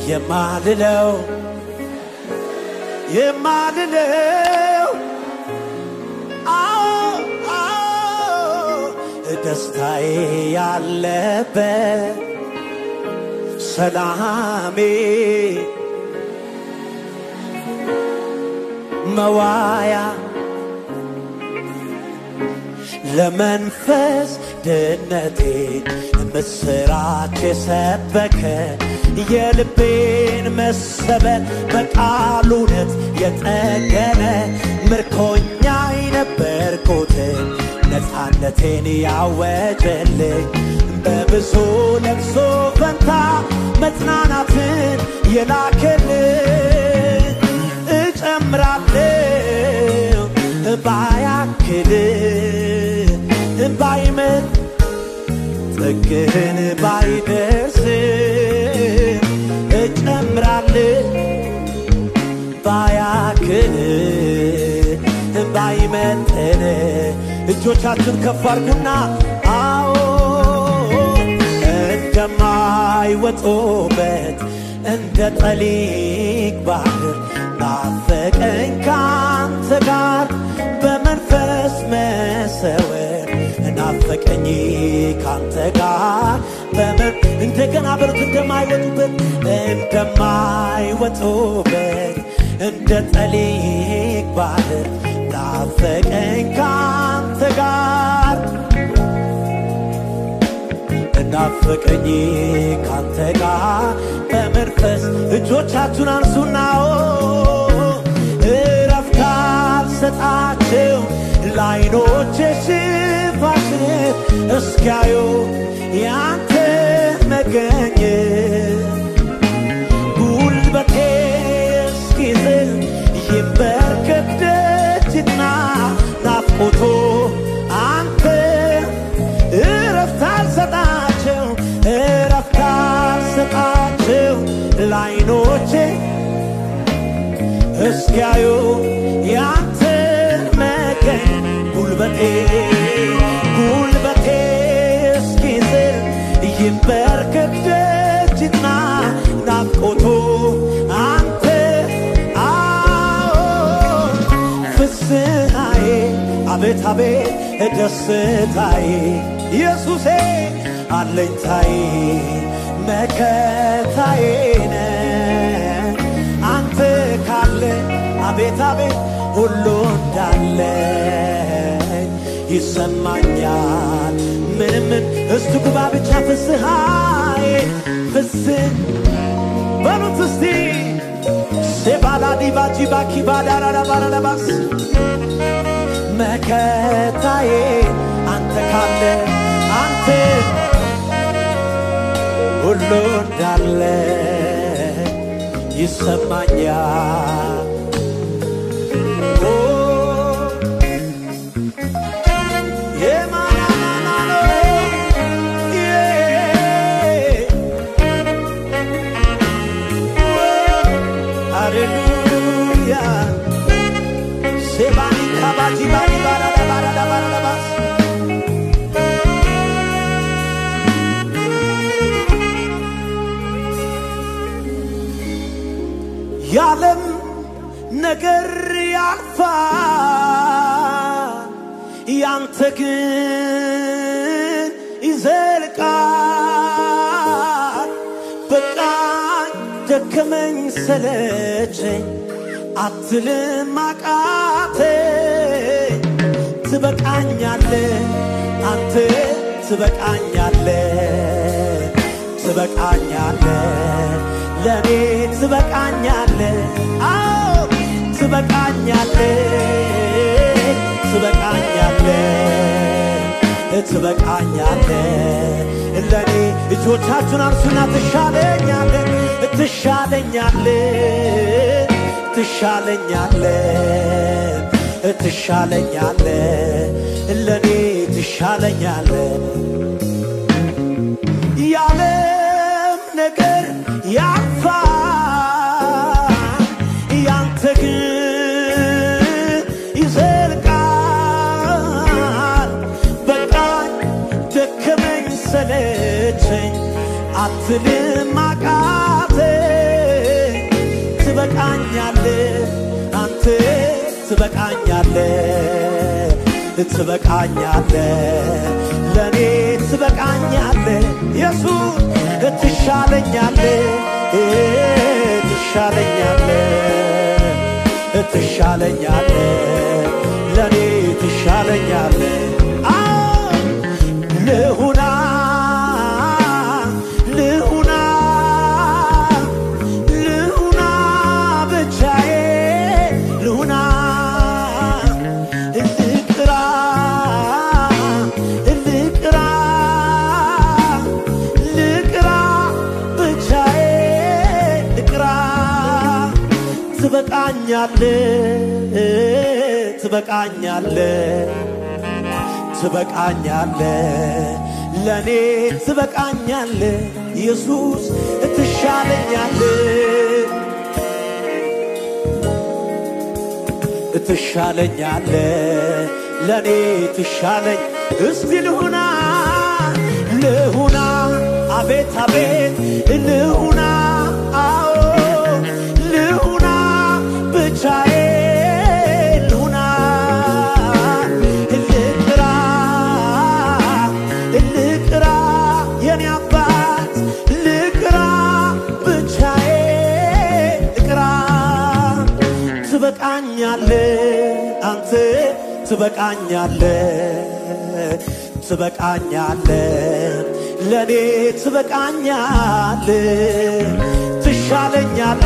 የማልለው የማልለው አዎ አዎ ደስታዬ ያለበት ሰላሜ መዋያ ለመንፈስ ድነቴ ምስራች የሰበከ የልቤን መሰበር በቃሉ እውነት የጠገነ ምርኮኛ የነበርኩትን ነፃነቴን ያወጀልኝ በብዙ ለቅሶ ፈንታ መጽናናትን የላከልኝ እጨምራለሁ ባያክል ባይመን ጥግህን ባይደርስ እጨምራለሁ ባያክል ባይመጥን እጆቻችን ከፍ አድርጉና አዎ እንደማይወጡበት እንደ ጠሊቅ ባህር ናፈቀኝ ካንተ ጋር በመንፈስ መሰወር ናፈቀኝ ካንተ ጋር በመን እንደገና በሩት እንደማይወጡበት እንደማይወጡበት እንደ ጠሊቅ ባህር ናፈቀኝ ካንተ ጋር ናፈቀኝ ካንተ ጋር በመንፈስ እጆቻችሁን አንሱና እረፍት አልሰጣቸው ለዓይኖቼ ሽፋሽን እስኪያዩ ያንተ መገኘት ጉልበቴ እስኪዝል ይንበርከክ ደጅና ናፍቆቶ አንተ እረፍት አልሰጣቸው እረፍት አልሰጣቸው ለዓይኖቼ እስኪያዩ ያንተ መገኝ ጉልበቴ ጉልበቴ እስኪዝል ይንበርከክ ደጅና ናፍቆቱ አንተ አዎ ፍስሐዬ አቤት አቤት ደስታዬ ኢየሱሴ አለኝታዬ መከታዬ ነህ አንተ ካለ አቤት አቤት ሁሉ እንዳለ ይሰማኛል ምንምን እስቱ ግባ ብቻ ፍስሐዬ ፍስህ በሉት እስቲ ሴባላዲባጂባኪባዳራዳባራዳባስ መከታዬ አንተ ካለ አንተ ሁሉ እንዳለ ይሰማኛል ኦ፣ የማናናናኖ፣ ዬ፣ ሃሌሉያ ሴባኒ ካባጂ ባኒ ባራዳ ባራዳ ባራዳ ባስ የዓለም ነገር ያልፋል፣ ያንተ ግን ይዘልቃል። በቃኝ ደከመኝ ሰለቸኝ አትልም አቃተኝ ትበቃኛለ አንተ ትበቃኛለ ትበቃኛለ ለእኔ ትበቃኛለ አዎ ትበቃኛለ ትበቃኛለ ትበቃኛለ ለእኔ እጆቻችሁን አንሱና ትሻለኛለ ትሻለኛለ ትሻለኛለ ትሻለኛለ ለእኔ ትሻለኛለ ያለም ነገር ያልፋል፣ ያንተ ግን ይዘልቃል። በቃኝ ደከመኝ ሰለቸኝ አትልም አቃተኝ ትበቃኛለ ትበቃኛለ ለእኔ ትበቃኛለ ኢየሱስ ትሻለኛለ ትሻለኛለ ትሻለኛለ ለእኔ ትሻለኛለ አዎ ልሁና ልሁና ልሁና ብቻዬ ልሁና ልቅራ ልቅራ ልቅራ ብቻዬ ልቅራ ትበቃኛለ ትበቃኛለ ትበቃኛለ ለእኔ ትበቃኛለ ኢየሱስ ትሻለኛለ ትሻለኛለ ለእኔ ትሻለኝ እስቲ ልሁና ልሁና አቤት አቤት ልሁና አዎ ልሁና ብቻዬ ልሁና ልቅራ ልቅራ የኔ አባት ልቅራ ብቻዬ ልቅራ ትበቃኛለ አንተ ትበቃኛለ ትበቃኛለ ለእኔ ትበቃኛለ ትሻለኛለ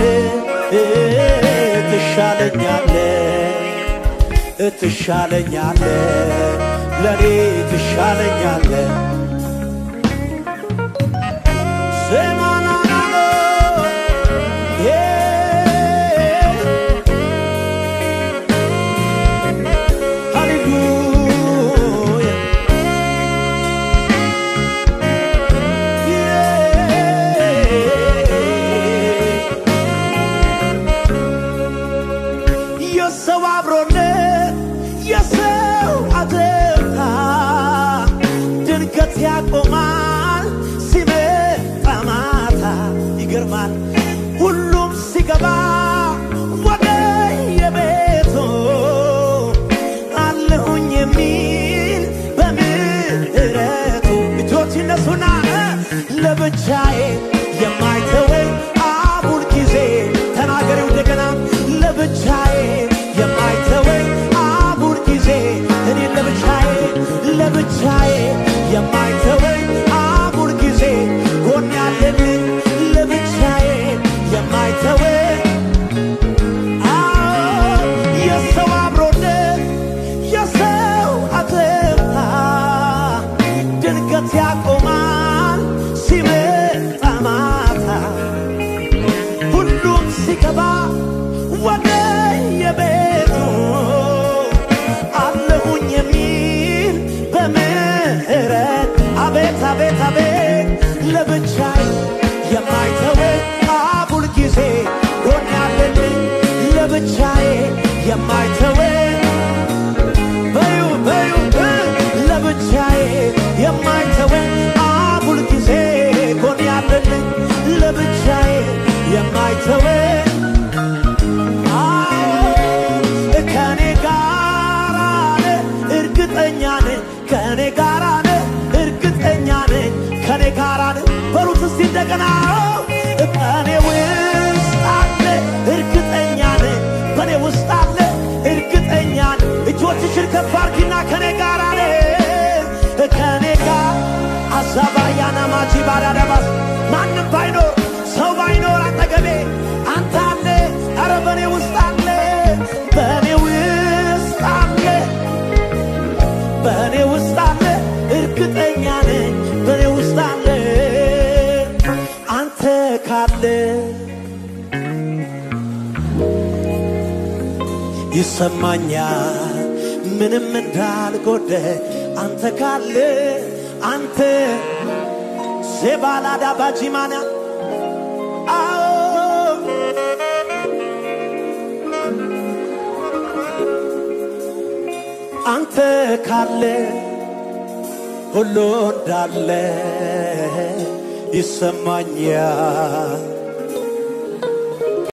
ትሻለኛለ ትሻለኛለ ለእኔ ትሻለኛለ ዘማናናኖ ሃሌሉያ የሰው አብሮነት የሰው አደታ ድንገት ያቆማል ሲመጣ ማታ ይገርማል ሁሉም ሲገባ ወደ የቤቱ አለሁኝ የሚል በምህረቱ እጆች ይነሱና ለብቻዬ የማይተወኝ አቡል ጊዜ ተናገሬው እንደገና ለብቻዬ የማይተወኝ አቡል ጊዜ እኔ ለብቻዬ ለብቻዬ የማይተወኝ አቡል ጊዜ ጎን ያለልኝ ለብቻዬ የማይተወኝ አዎ የሰው አብሮነት የሰው አትምታ ድንገት ያቆማል ሲመጣ ማታ ሁሉም ሲገባ ወደ የቤቱ አለሁኝ የሚል በምህረት አቤት አቤት አቤት ለብቻዬ የማይተወኝ አቡል ጊዜ ጎን ያለልኝ ለብቻዬ የማይተወኝ በዩ በዩ እ ለብቻዬ የማይተወኝ አቡል ጊዜ ጎን ያለልኝ ለብቻዬ የማይተወኝ አዎ ከኔ ጋር አለ እርግጠኛ ነኝ ከኔ ጋር አለ እርግጠኛ ነኝ ከኔ ጋር አለ በሉት እስቲ እንደገና ከኔ ውስጥ አለ እርግጠኛ ነኝ በኔ ውስጥ አለ እርግጠኛ ነኝ እጆችሽን ከፍ አድርጊና ከኔ ጋር አለ ከኔ ጋር አዛባያና ማጂ ባዳዳባስ ማንም ባይኖር ሰው ባይኖር አጠገቤ አንተ አለ አረ በኔ ውስጥ አለ በኔ ውስጥ አለ በእኔ ውስጥ አለ እርግጠኛ ነኝ በእኔ ውስጥ አለ አንተ ካለ ይሰማኛል ምንም እንዳልጎደ አንተ ካለ አንተ ሴባላዳ ባጂማና አዎ አንተ ካለ ሁሉ እንዳለ ይሰማኛል